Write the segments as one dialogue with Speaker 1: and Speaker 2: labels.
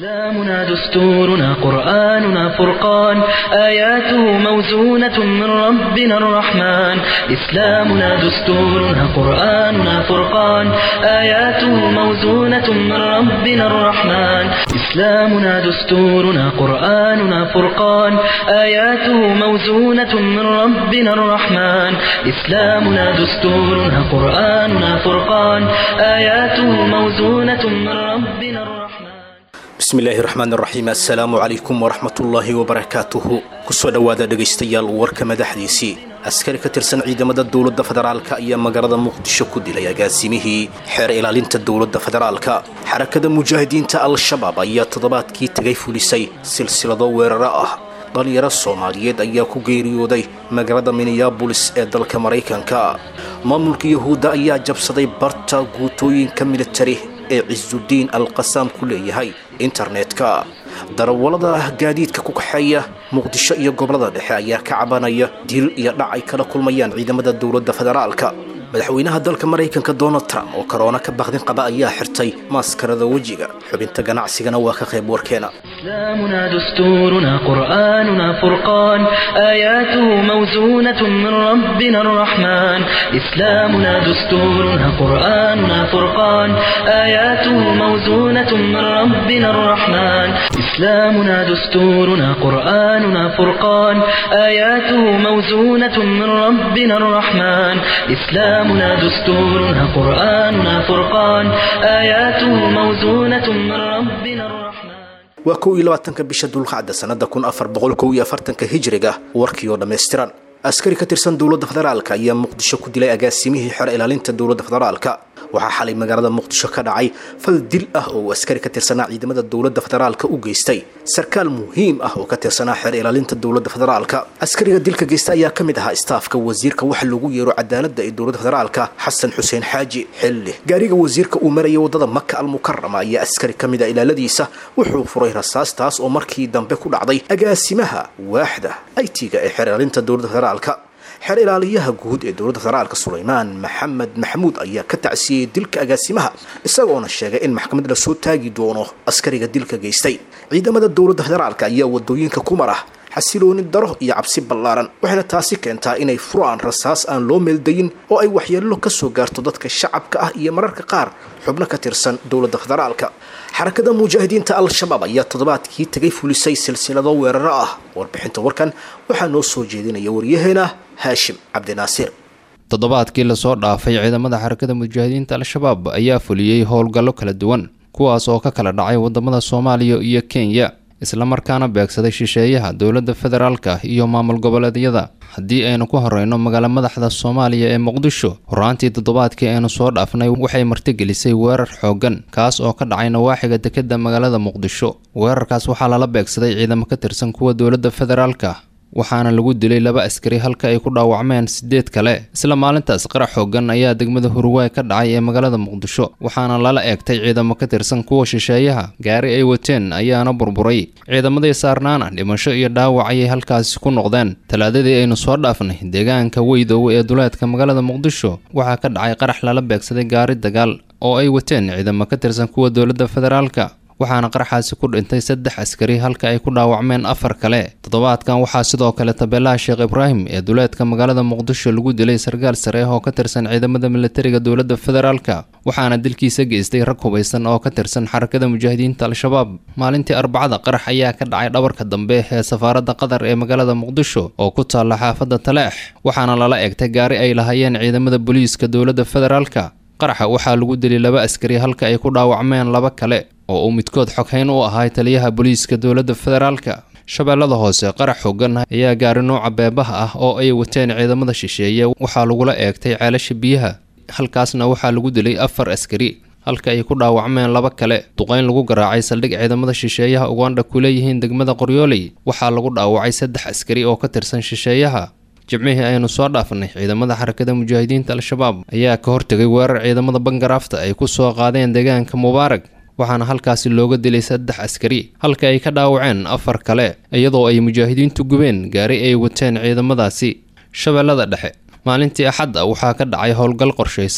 Speaker 1: إسلامنا دستورنا قرآننا فرقان آياته موزونة من ربنا الرحمن إسلامنا دستورنا قرآننا فرقان آياته موزونة من ربنا الرحمن إسلامنا دستورنا قرآننا فرقان آياته موزونة من ربنا الرحمن إسلامنا دستورنا قرآننا فرقان آياته موزونة من ربنا الرحمن
Speaker 2: bismillaahi raxmaan raxiim assalaamu calaykum waraxmatullaahi wabarakaatuhu kusoo dhowaada dhegaystayaal warka madaxdiisii askari ka tirsan ciidamada dowladda federaalka ayaa magaalada muqdisho ku dilay agaasimihii xeer ilaalinta dowladda federaalka xarakada mujaahidiinta al-shabaab ayaa toddobaadkii tagay fulisay silsilado weeraro ah dhalinyaro soomaaliyeed ayaa ku geeriyooday magaalada minneabolis ee dalka maraykanka maamulka yahuudda ayaa jabsaday barta guutooyinka militari ee cisudiin alqasaam ku leeyahay internetka darawallada gaadiidka ku kaxeeya muqdisho iyo gobollada dhexe ayaa ka cabanaya dil iyo dhac ay kala kulmayaan ciidamada dowladda federaalka madaxweynaha dalka maraykanka donald trump oo karoona ka bakdin qaba ayaa xirtay maaskarada wejiga xubinta ganacsigana waa ka qayb warkeena
Speaker 1: إسلامنا دستورنا قرآننا فرقان آياته موزونة من ربنا الرحمن إسلامنا دستورنا قرآننا فرقان آياته موزونة من ربنا الرحمن إسلامنا دستورنا قرآننا فرقان آياته موزونة من ربنا الرحمن إسلامنا دستورنا قرآننا فرقان آياته موزونة من ربنا الرحمن
Speaker 2: waa kow iyo labaatanka bisha dulqacda sannada kun afar boqol kow iyo afartanka hijriga warkii oo dhammaystiran askari ka tirsan dowladda federaalka ayaa muqdisho ku dilay agaasimihii xero ilaalinta dowladda federaalka waxaa xalay magaalada muqdisho ka dhacay fal dil ah oo uu askari ka tirsanaa ciidamada dowladda federaalka u geystay sarkaal muhiim ah oo ka tirsanaa xeer ilaalinta dowladda federaalka askariga dilka geysta ayaa ka mid ahaa istaafka wasiirka waxa lagu yeero cadaaladda ee dowladda federaalka xasan xuseen xaaji xilli gaariga wasiirka uu maraya wadada maka almukarama ayaa askari ka mid a ilaaladiisa wuxuu furay rasaastaas oo markii dambe ku dhacday agaasimaha waaxda aytiga ee xeer ilaalinta dowladda federaalka xeer ilaaliyaha guud ee dowladda federaalka sulaymaan maxamed maxamuud ayaa ka tacsiyeyey dilka agaasimaha isagoona sheegay in maxkamad la soo taagi doono askariga dilka geystay ciidamada dowladda federaalka ayaa wadooyinka ku mara xasilooni daro iyo cabsi ballaaran waxayna taasi keentaa inay furaan rasaas aan loo meeldayin oo ay waxyeello ka soo gaarto dadka shacabka ah iyo mararka qaar xubno ka tirsan dowladda federaalka xarakada mujaahidiinta al-shabaab ayaa toddobaadkii tagay fulisay silsilado weeraro ah warbixinta warkan waxaa noo soo jeedinaya waryaheena haashim cabdinaasiir
Speaker 3: toddobaadkii lasoo dhaafay ciidamada xarakada mujaahidiinta al-shabaab ayaa fuliyey howlgallo kala duwan kuwaas oo ka kala dhacay wadamada soomaaliya iyo kenya islamarkaana beegsaday shisheeyaha dowladda federaalka iyo maamul goboleedyada haddii aynu ku horeyno magaalo madaxda soomaaliya ee muqdisho horaantii toddobaadkii aynu soo dhaafnay waxay martigelisay weerar xooggan kaas oo ka dhacay nawaaxiga dekeda magaalada muqdisho weerarkaas waxaa lala beegsaday ciidamo ka tirsan kuwa dowladda federaalka waxaana lagu dilay laba askari halka ay ku dhaawacmeen sideed kale isla maalintaas qarax xooggan ayaa degmada hurwaay ka dhacay ee magaalada muqdisho waxaana lala eegtay ciidamo ka tirsan kuwa shisheeyaha gaari ay wateen ayaana burburay ciidamadii saarnaana dhimasho iyo dhaawac ayay halkaasi ku noqdeen talaadadii aynu soo dhaafnay deegaanka weydow ee duleedka magaalada muqdisho waxaa ka dhacay qarax lala beegsaday gaari dagaal oo ay wateen ciidamo ka tirsan kuwa dowladda federaalka waxaana qaraxaasi ku dhintay saddex askari halka ay ku dhaawacmeen afar kale toddobaadkan waxaa sidoo kale tabeelaha sheekh ibraahim ee duleedka magaalada muqdisho lagu dilay sarkaal sare oo ka tirsan ciidamada militariga dowladda federaalka waxaana dilkiisa geystay rag hubaysan oo ka tirsan xarakada mujaahidiinta al-shabaab maalintii arbacada qarax ayaa ka dhacay dhabarka dambe ee safaaradda qatar ee magaalada muqdisho oo ku taalla xaafadda taleex waxaana lala eegtay gaari ay lahaayeen ciidamada booliiska dowladda federaalka qaraxa waxaa lagu dilay laba askari halka ay ku dhaawacmeen laba kale oo uu midkood xoghayn u ahay taliyaha booliiska dowladda federaalka shabeellada hoose qarax xoogan ayaa gaari nuuca beebaha ah oo ay wateen ciidamada shisheeye waxaa lagula eegtay ceelasha biyaha halkaasna waxaa lagu dilay afar askari halka ay ku dhaawacmeen laba kale duqayn lagu garaacay saldhig ciidamada shisheeyaha ugandha ku leeyihiin degmada qoryooley waxaa lagu dhaawacay saddex askari oo ka tirsan shisheeyaha jimcihii aynu soo dhaafnay ciidamada xarakada mujaahidiinta al-shabaab ayaa ka hortegay weerar ciidamada bangaraafta ay ku soo qaadeen deegaanka mubaarag waxaana halkaasi looga dilay saddex askari halka ay ka dhaawaceen afar kale iyadoo ay mujaahidiintu gubeen gaari ay wateen ciidamadaasi shabeellada dhexe maalintii axadda waxaa ka dhacay howlgal qorshaysan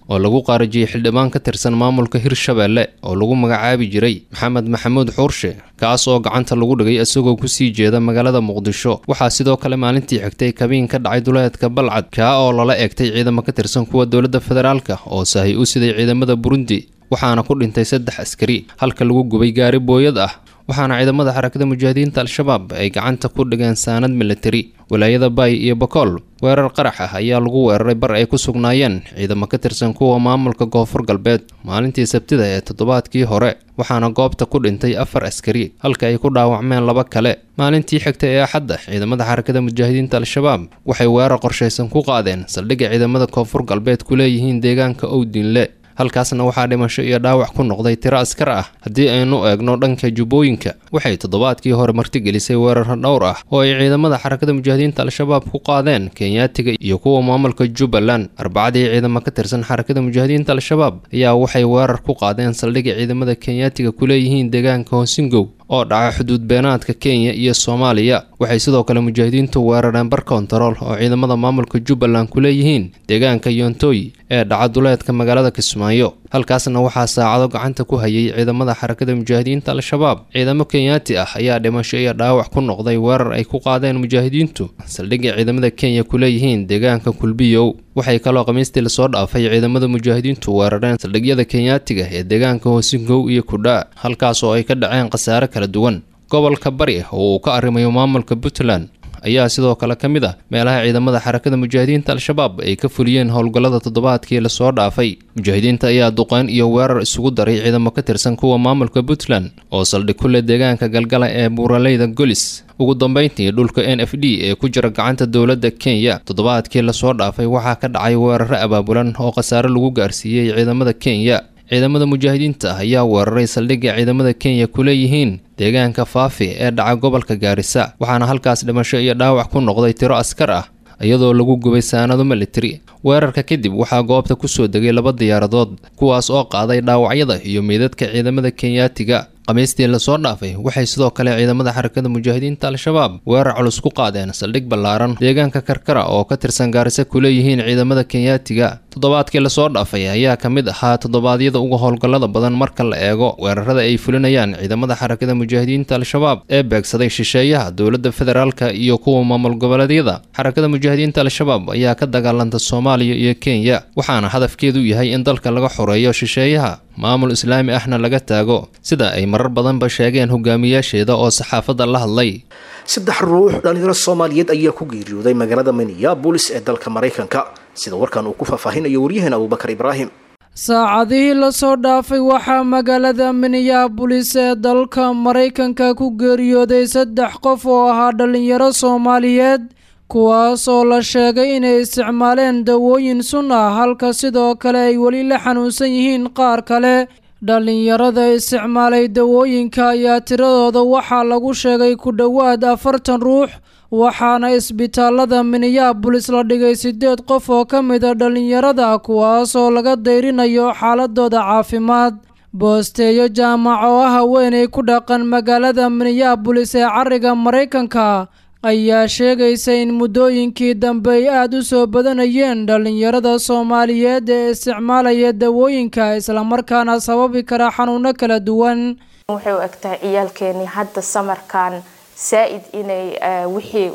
Speaker 3: oo lagu qaarajiyey xildhibaan ka tirsan maamulka hirshabeelle oo lagu magacaabi jiray maxamed maxamuud xuurshe kaas oo gacanta lagu dhigay isagoo kusii jeeda magaalada muqdisho waxaa sidoo kale maalintii xigtay kabiin ka dhacay duleedka balcad kaa oo lala eegtay ciidamo ka tirsan kuwa dowladda federaalka oo sahay u siday ciidamada burundi waxaana ku dhintay saddex askari halka lagu gubay gaari booyad ah waxaana ciidamada xarakada mujaahidiinta al-shabaab ay gacanta ku dhigeen saanad militari walaayada baay iyo bakool weerar qarax ah ayaa lagu weeraray bar ay ku sugnaayeen ciidamo ka tirsan kuwa maamulka koonfur galbeed maalintii sabtida ee toddobaadkii hore waxaana goobta ku dhintay afar askari halka ay ku dhaawacmeen laba kale maalintii xigta ee axadda ciidamada xarakada mujaahidiinta al-shabaab waxay weerar qorshaysan ku qaadeen saldhigga ciidamada koonfur galbeed ku leeyihiin deegaanka owdinle halkaasna waxaa dhimasho iyo dhaawac ku noqday tiro askar ah haddii aynu eegno dhanka jubbooyinka waxay toddobaadkii hore martigelisay weeraro dhowr ah oo ay ciidamada xarakada mujaahidiinta al-shabaab ku qaadeen kenyaatiga iyo kuwa maamulka jubbaland arbacadii ciidamo ka tirsan xarakada mujaahidiinta al-shabaab ayaa waxay weerar ku qaadeen saldhigga ciidamada kenyaatiga ku leeyihiin deegaanka hoosingow oo dhaca xuduud beenaadka kenya iyo soomaaliya waxay sidoo kale mujaahidiintu weerareen bar kontarool oo ciidamada maamulka jubbaland ku leeyihiin deegaanka yontooy ee dhaca duleedka magaalada kismaayo halkaasna waxaa saacado gacanta ku hayay ciidamada xarakada mujaahidiinta al-shabaab ciidamo kenyaati ah ayaa dhimasho iyo dhaawac ku noqday weerar ay ku qaadeen mujaahidiintu saldhigga ciidamada kenya ku leeyihiin deegaanka kulbiyow waxay kaloo khamiistii lasoo dhaafay ciidamada mujaahidiintu weerareen saldhigyada kenyaatiga ee deegaanka hoosingow iyo kudha halkaas oo ay ka dhaceen khasaare kala duwan gobolka bari oo uu ka arrimayo maamulka puntland ayaa sidoo kale ka mid ah meelaha ciidamada xarakada mujaahidiinta al-shabaab ay ka fuliyeen howlgallada toddobaadkii lasoo dhaafay mujaahidiinta ayaa duqeyn iyo weerar isugu daray ciidamo ka tirsan kuwa maamulka puntland oo saldhig ku leh deegaanka galgala ee buuraleyda golis ugu dambeyntii dhulka n f d ee ku jira gacanta dowladda kenya toddobaadkii lasoo dhaafay waxaa ka dhacay weeraro abaabulan oo khasaare lagu gaarsiiyey ciidamada kenya ciidamada mujaahidiinta ah ayaa weeraray saldhigga ciidamada kenya ku leeyihiin deegaanka faafi ee dhaca gobolka gaarisa waxaana halkaas dhimasho iyo dhaawac ku noqday tiro askar ah iyadoo lagu gubay saanado militari weerarka kadib waxaa goobta kusoo degay laba diyaaradood kuwaas oo qaaday dhaawacyada iyo meydadka ciidamada kenyaatiga khamiistii lasoo dhaafay waxay sidoo kale ciidamada xarakada mujaahidiinta al-shabaab weerar culus ku qaadeen saldhig ballaaran deegaanka karkara oo ka tirsan gaarisa ku leeyihiin ciidamada kenyaatiga toddobaadkii lasoo dhaafay ayaa ka mid ahaa toddobaadyada uga howlgallada badan marka la eego weerarada ay fulinayaan ciidamada xarakada mujaahidiinta al-shabaab ee beegsaday shisheeyaha dowladda federaalka iyo kuwa maamul goboleedyada xarakada mujaahidiinta al-shabaab ayaa ka dagaalanta soomaaliya iyo kenya waxaana hadafkeedu yahay in dalka laga xoreeyo shisheeyaha maamul islaami ahna laga taago sida ay marar badanba sheegeen hogaamiyaasheeda oo saxaafadda la hadlay
Speaker 2: saddex ruux dhalinyaro soomaaliyeed ayaa ku geeriyooday magaalada minneabolis ee dalka maraykanka sida warkan uu ku faahfaahinayo waryaheena abubakar ibraahim
Speaker 4: saacadihii lasoo dhaafay waxaa magaalada minneabolis ee dalka maraykanka ku geeriyooday saddex qof oo ahaa dhalinyaro soomaaliyeed kuwaas oo la sheegay inay isticmaaleen dawooyin sun ah halka sidoo kale ay weli la xanuunsan yihiin qaar kale dhallinyarada isticmaalay dawooyinka ayaa tiradooda waxaa lagu sheegay ku dhowaad afartan ruux waxaana isbitaalada minneabolis la dhigay siddeed qof oo ka mida dhallinyarada kuwaas oo laga dayrinayo xaaladooda caafimaad boosteeyo jaamac oo ah haweenay ku dhaqan magaalada minneabolis ee cariga maraykanka ayaa sheegaysa in muddooyinkii dambe ay aada u soo badanayeen dhallinyarada soomaaliyeed ee isticmaalaya dawooyinka islamarkaana sababi kara xanuuno kala duwan
Speaker 5: waxay u egtahay ciyaalkeenii hadda samarkan saa-id inay wixii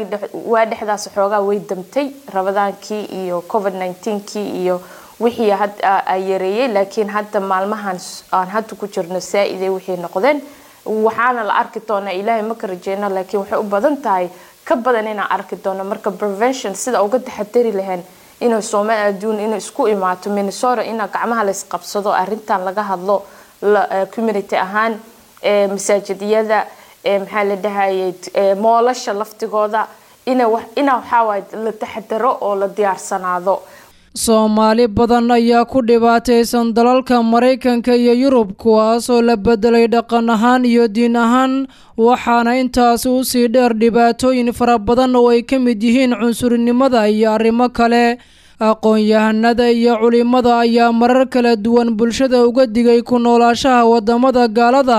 Speaker 5: waa dhexdaas xoogaa way damtay rabadaankii iyo covid kii iyo wixii a yareeyey laakiin hadda maalmahan aan hadda ku jirno saa-iday wixii noqdeen waxaana la arki doonaa ilaahay ma ka rajeyno laakiin waxay u badan tahay ka badan inaan arki doono marka prevention sida uga taxadari lahayn inay soomaal adduun inay isku imaato minnesota ina gacmaha laysqabsado arintan laga hadlo community ahaan masaajidiyada maxaa la dhahayay moolasha laftigooda ina waxaawaay la taxadaro oo la diyaarsanaado
Speaker 4: soomaali badan ayaa ku dhibaataysan dalalka maraykanka iyo yurub kuwaasoo la bedelay dhaqan ahaan iyo diin ahaan waxaana intaasi usii dheer dhibaatooyin fara badan oo ay ka mid yihiin cunsurinimada iyo arrimo kale aqoon-yahanada iyo culimada ayaa marar kala duwan bulshada uga digay ku noolaashaha wadamada gaalada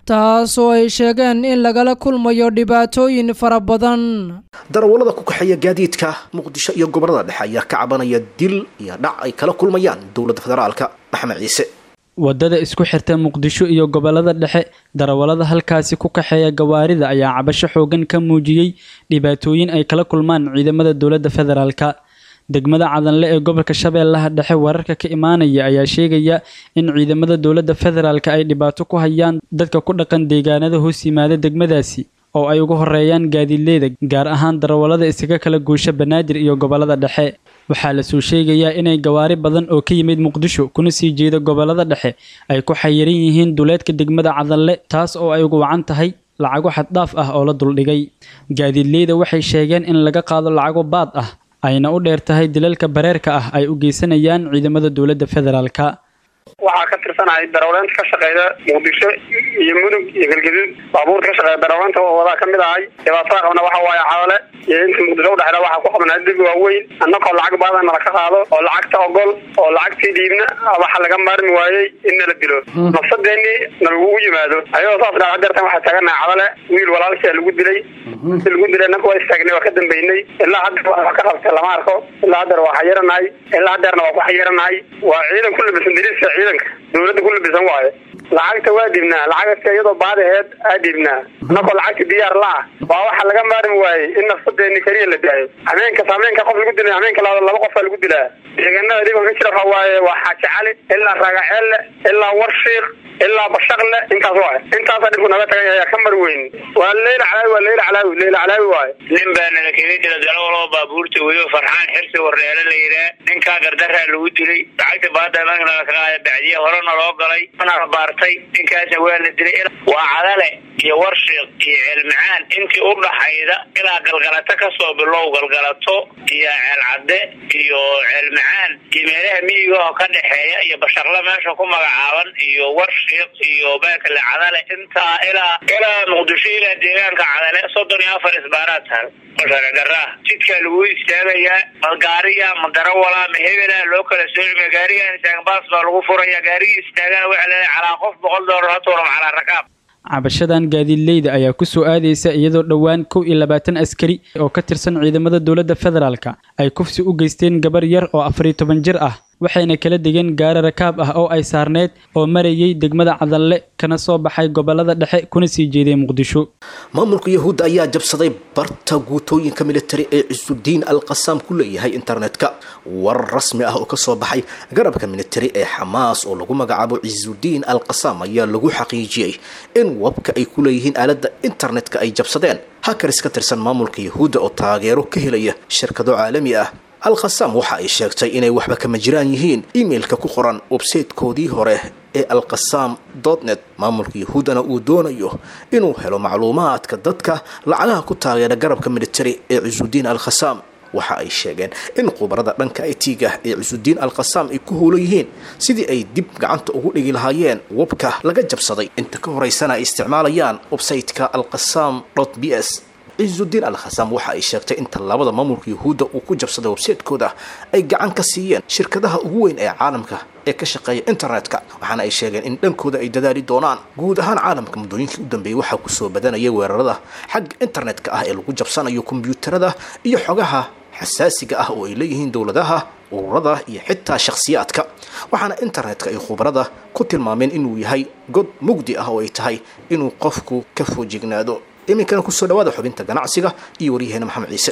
Speaker 4: taasoo ay sheegeen in lagala kulmayo dhibaatooyin fara badan
Speaker 2: darawallada ku kaxeeya gaadiidka muqdisho iyo gobollada dhexe ayaa ka cabanaya dil iyo dhac ay kala kulmayaan dowladda federaalka maxamed ciise
Speaker 6: wadada isku xirta muqdisho iyo gobolada dhexe darawallada halkaasi ku kaxeeya gawaarida ayaa cabasho xoogan ka muujiyey dhibaatooyin ay kala kulmaan ciidamada dowladda federaalka degmada cadanle ee gobolka shabeellaha dhexe wararka ka imaanaya ayaa sheegaya in ciidamada dowladda federaalka ay dhibaato ku hayaan dadka ku dhaqan deegaanada hoos yimaada degmadaasi oo ay ugu horeeyaan gaadiidleyda gaar ahaan darawallada isaga kala guusha banaadir iyo gobolada dhexe waxaa lasoo sheegayaa inay gawaari badan oo ka yimid muqdisho kuna sii jeeda gobolada dhexe ay ku xayiran yihiin duleedka degmada cadanle taas oo ay ugu wacan tahay lacago xaddhaaf ah oo la duldhigay gaadiidleyda waxay sheegeen in laga qaado lacago baad ah ayna u dheer tahay dilalka bareerka ah ay u geysanayaan ciidamada dowladda federaalka
Speaker 7: waxaa ka tirsanahay darawleynta ka shaqeyda muqdisho iyo mudug iyo galgaduud baabuurta ka shaqeeya darawleynta oo wadaa kamid ahay dhibaatada qabna waxa waaye xawale iyo inta muqdisho udhexeeda waxaa ku qabnaa dib waaweyn annagoo lacag badan nala ka qaado oo lacagta ogol oo lacagtii dhiibna waxa laga maarmi waayey in nala dilo nafsadeenii nalagugu yimaado ayadoo saas dhaa hadeertan waxaa taaganahay cadale wiil walaalkia lagu dilay si lagu dilay annaka waa istaagnay waa ka dambeynay ilaa haddeer wax ka qabtay lama arko ilaa haddeer waa xayiranahay ilaa haddeerna waa ku xayiranahay waa ciidan ku labisan dariiska ciidanka dawladda ku labisan waaye lacagta waa dhiibnaa lacagta iyadoo baadaheed aa dhiibnaa annagoo lacagta diyaar la ah waa waxa laga maarmi waayey in nafsadeeni keliya la daayo hameenkas hameenka qof lagu dilay hameenka labaad laba qofaa lagu dilaa deegaanada dhiban ka jira waxa waaye waa xaaji cali ilaa raagaceelle ilaa warshiik ilaa bashaqle intaas waay intaasa dhibku naga tagay ayaa ka mar weyn waa leyla calaawi waa leyla calaawi leyla calaawi waaye
Speaker 8: nin baa nala kaga dila dalawaloo baabuurta weyo farxaan xirsi wareele la yidhaah ninkaa gardaraa lagu dilay lacagta baada nala ka qaada bacdiye horena loo galay mana baartay ninkaasna waa la dilay waa cadale iyo warshiiq iyo ceelmacaan intii u dhaxayda ilaa galgalato kasoo bilow galgalato iyo ceelcadde iyo ceelmacaan iyo meelaha miyiga oo ka dhexeeya iyo bashaqle meesha ku magacaaban iyo warshiiq iyo baakale cadale intaa ilaa ilaa muqdisho ilaa deegaanka cadale soddon iyo afar isbaaraad taal garaa jidkaa lagu istaagayaa ma gaariya ma darawala ma hebela loo kala soocima gaarigan istaagbaas baa lagu furaya gaarigii istaagana waxa leedahay calaa qof boqol doolar hatuuram calaa rakaab
Speaker 6: cabashadan gaadiidleyda ayaa ku soo aadaysa iyadoo dhowaan kow iyo labaatan askari oo ka tirsan ciidamada dowladda federaalka ay kufsi u geysteen gabar yar oo afariyo toban jir ah waxayna kala degeen gaari rakaab ah oo ay saarneyd oo marayay degmada cadalle kana soo baxay gobolada dhexe kuna sii jeeday muqdisho
Speaker 2: maamulka yahuudda ayaa jabsaday barta guutooyinka militari ee cisudiin al qasaam ku leeyahay internetka warar rasmi ah oo kasoo baxay garabka militari ee xamaas oo lagu magacaabo cisudiin al qasaam ayaa lagu xaqiijiyey in wabka ay ku leeyihiin aaladda internetka ay jabsadeen hakaris ka tirsan maamulka yahuudda oo taageero ka helaya shirkado caalami ah al khasaam waxa ay sheegtay inay waxba kama jiraan yihiin imailka ku qoran websaytekoodii hore ee alkhasaam dotnet maamulka yahuuddana uu doonayo inuu helo macluumaadka dadka lacagaha ku taageera garabka militari ee cisudiin al khasaam waxa ay sheegeen in khubarada dhanka itiga ee cisudiin al khasaam ay ku howlan yihiin sidii ay dib gacanta ugu dhigi lahaayeen webka laga jabsaday inta ka horeysana ay isticmaalayaan websayteka alkhasaam b s ciisudiin al khasaam waxa ay sheegtay in tallaabada maamulka yahuudda uu ku jabsaday websaytekooda ay gacan ka siiyeen shirkadaha ugu weyn ee caalamka ee ka shaqeeya internetka waxaana ay sheegeen in dhankooda ay dadaali doonaan guud ahaan caalamka muddooyinkii u dambeeyey waxaa kusoo badanaya weerarada xagga internetka ah ee lagu jabsanayo kombiyuutarada iyo xogaha xasaasiga ah oo ay leeyihiin dowladaha ururada iyo xitaa shakhsiyaadka waxaana internetka ay khubarada ku tilmaameen inuu yahay god mugdi ah oo ay tahay inuu qofku ka foojignaado iminkana kusoo dhawaada xubinta ganacsiga iyo waryaheena maxamed ciise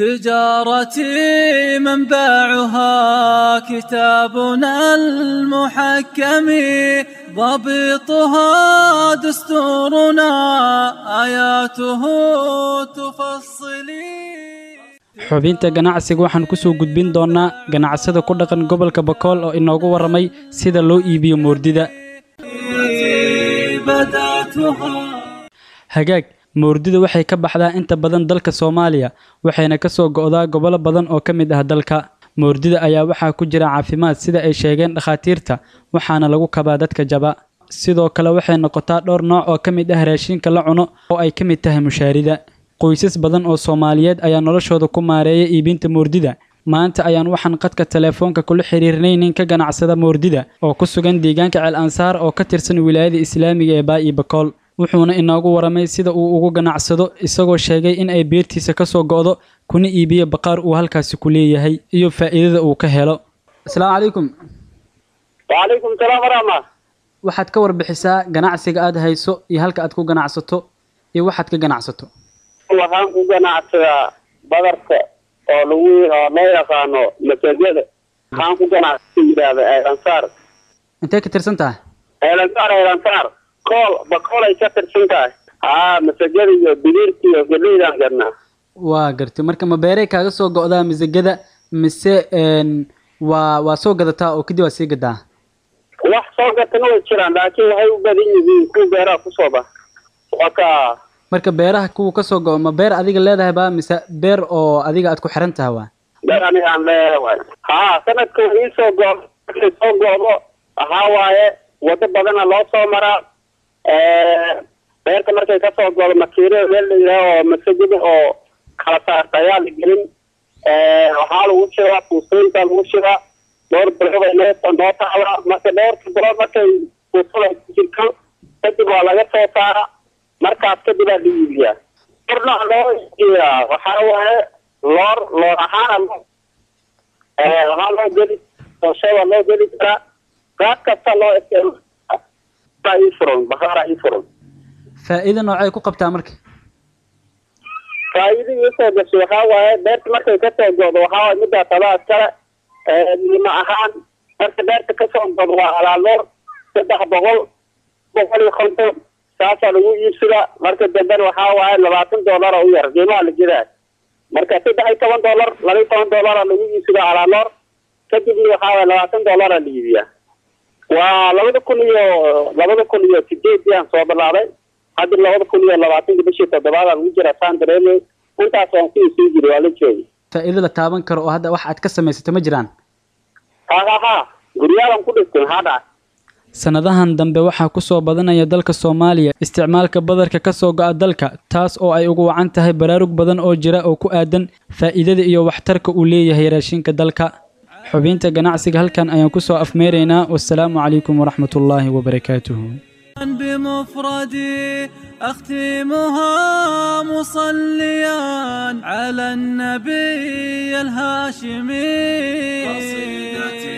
Speaker 9: تجارتي منبعها كتابنا المحكم ضبطها دستورنا آياته تفصلي
Speaker 6: xubinta ganacsiga waxaan ku soo gudbin doonnaa ganacsada ku dhaqan gobolka bakool oo inoogu warramay sida loo iibiyo moordida hagaag moordida waxay ka baxdaa inta badan dalka soomaaliya waxayna ka soo go'daa gobollo badan oo ka mid ah dalka moordida ayaa waxaa ku jira caafimaad sida ay sheegeen dhakhaatiirta waxaana lagu kabaa dadka jaba sidoo kale waxay noqotaa dhowr nooc oo ka mid ah raashinka la cuno oo ay ka mid tahay mushaarida qoysas badan oo soomaaliyeed ayaa noloshooda ku maareeya iibinta moordida maanta ayaan waxaan qadka telefoonka kula xiriirnay nin ka ganacsada moordida oo ku sugan deegaanka ceel ansaar oo ka tirsan wilaayada islaamiga ee baa'i bakool wuxuuna inoogu waramay sida uu ugu ganacsado isagoo sheegay in ay beertiisa ka soo go'do kuna iibiyo baqaar uu halkaasi ku leeyahay iyo faa'iidada uu ka helo asalaamu calaykum
Speaker 10: wacalaykum salaam waraxma
Speaker 6: waxaad ka warbixisaa ganacsiga aad hayso iyo halka aad ku ganacsato iyo waxaad ka ganacsato
Speaker 10: waxaan ku ganacsadaa badarka oo lagu oo loo yaqaano masajada waxaan ku ganacsa yidhaahda elansaar
Speaker 6: intee ka tirsan tahay
Speaker 10: elansaar elansaar kool bakool ay ka tirsan tahay haa masajada iyo bidiirka iyo galeydaan gadnaa
Speaker 6: waa gartay marka ma beeray kaaga soo go'daa masagada mise n waa waa soo gadataa oo kadib waa sii gadaa
Speaker 10: wax soo gatana way jiraan laakiin waxay u badan yihiin kuwa beeraha kusoo bax waa ka
Speaker 6: marka beeraha kuwa ka soo go'o ma beer adiga leedahay ba mise beer oo adiga aad ku xiran tahay waa
Speaker 10: beer aniga aan leeyahay haa sanadka wax ii soo go markay soo go'do waxaa waaye wado badana loo soo maraa beerta markay kasoo go'do makiiro meel la yidhaaho oo masajida oo kala saarta ayaa la gelin waxaa lagu shibaa fuustooyinka lagu shibaa dhowr bilood ay noo noo taala marka dhowrka bilood markay fuustada ku jirto kadib waa laga soo saara markaas kadib aa la iibiyaa orna loo iibiyaa waxaa waaye loor loor ahaana loo waxaa loo geli doshada loo geli karaa qaad kasta loo isticmaala ii furan bakhaara ii furan
Speaker 6: faa'iido noocay ku qabtaa marka
Speaker 10: faa'iido iisoo gashay waxaa waaye beerta markay kasoo go'do waxaa waaye middaa tabaas kale lima ahaan marka beerta kasoo go'do waa alaaloor saddex boqol boqol iyo konton saasaa lagu iibsadaa marka dambena waxaa waaye labaatan doolara u yar qiimaha la jiraa marka saddex iyo toban doolar laba iyo toban doolara lagu iibsadaa alaaloor kadibna waxaa waaye labaatan doolara la iibiyaa waa labada kun iyo labada kun iyo sideedii aan soo bilaabay hadda labada kun iyo labaatanka bishii toddobaad aan ugu jira saan dareemay intaas waan ku isii jiray waa la joogay
Speaker 6: faa'iido la taaban karo oo hadda wax aad ka samaysato ma jiraan
Speaker 10: ha ha ha guryaalan ku dhistay maxaa dhacay
Speaker 6: sanadahan dambe waxaa ku soo badanaya dalka soomaaliya isticmaalka badarka ka soo go'a dalka taas oo ay ugu wacan tahay baraarug badan oo jira oo ku aadan faa'iidada iyo waxtarka uu leeyahay raashinka dalka xubinta ganacsiga halkan ayaan ku soo afmeeraynaa wasalaamu calaykum waraxmatullaahi wabarakaatuhu
Speaker 9: بمفردي أختمها مصليا على النبي الهاشمي قصيدتي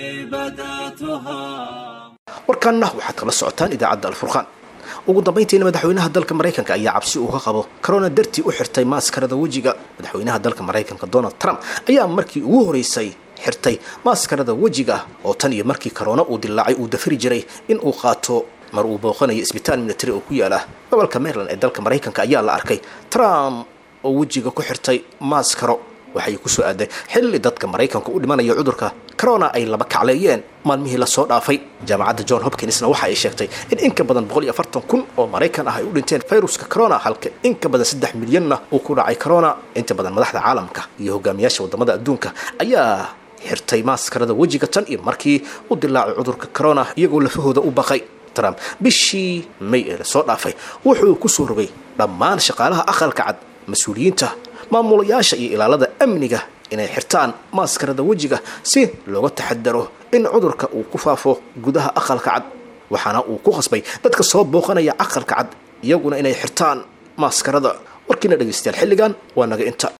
Speaker 9: بدأتها
Speaker 2: warkaanna waxaad kala socotaan idaacadda alfurqaan ugu dambayntiina madaxweynaha dalka maraykanka ayaa cabsi uu ka qabo corona dartii u xirtay maaskarada wejiga madaxweynaha dalka maraykanka donald trump ayaa markii ugu horeysay xirtay maaskarada wejiga oo tan iyo markii corona uu dilaacay uu dafiri jiray in uu qaato mar uu booqanayo isbitaal military oo ku yaala gobolka maryland ee dalka maraykanka ayaa la arkay trump oo wejiga ku xirtay maaskaro waxay ku soo aaday xilli dadka maraykanka u dhimanaya cudurka corona ay laba kacleeyeen maalmihii lasoo dhaafay jaamacadda john hopkinsna waxa ay sheegtay in in ka badan boqol iyo afartan kun oo maraykan ah ay u dhinteen fayruska corona halka in ka badan saddex milyanna uu ku dhacay corona inta badan madaxda caalamka iyo hogaamiyaasha wadamada adduunka ayaa xirtay maaskarada wejiga tan iyo markii u dilaacay cudurka corona iyagoo lafahooda u baqay trump bishii may ee lasoo dhaafay wuxuu ku soo rogay dhammaan shaqaalaha aqalka cad mas-uuliyiinta maamulayaasha iyo ilaalada amniga inay xirtaan maaskarada wejiga si looga taxadaro in cudurka uu ku faafo gudaha aqalka cad waxaana uu ku qasbay dadka soo booqanaya aqalka cad iyaguna inay xirtaan maaskarada warkiina dhegaystayaal xilligan waa naga inta